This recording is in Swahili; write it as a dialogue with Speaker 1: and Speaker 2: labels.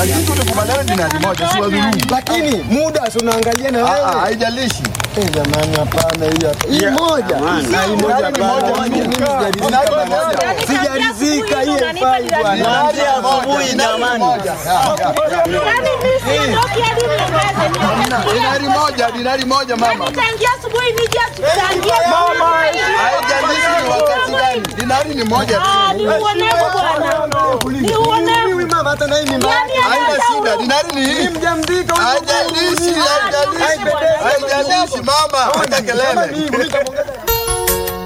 Speaker 1: lakini tulikubaliana dinari moja, si wadhulumu.
Speaker 2: Lakini muda si unaangalia na
Speaker 1: Ah, ah,
Speaker 2: wewe.
Speaker 1: Haijalishi.
Speaker 2: Eh, jamani hapana hii hapa. Hii moja. Na hii moja
Speaker 1: Dinari ni moja,
Speaker 2: hapana. Mimi
Speaker 1: dinari
Speaker 2: sijaridhika bwana.
Speaker 1: moja.
Speaker 2: Sijaridhika hii haifai bwana.
Speaker 1: Dinari asubuhi jamani.
Speaker 3: Yaani mimi siondoki hadi niongeze niongeze.
Speaker 1: Dinari moja, dinari moja mama.
Speaker 3: Tangia asubuhi nije tutangie.
Speaker 1: Haijalishi ni wakati gani. Dinari ni moja tu.
Speaker 3: Ah, ni uonevu bwana. Ni uonevu.
Speaker 2: Mimi mama hata na hii ni mali.
Speaker 3: Yaani
Speaker 1: Haina
Speaker 3: hata
Speaker 1: shida,
Speaker 3: huyo-
Speaker 1: dinari ni hii.
Speaker 2: Mjamzika
Speaker 1: Haijalishi, haijalishi. Haijalishi mama, hata kelele.
Speaker 2: Mimi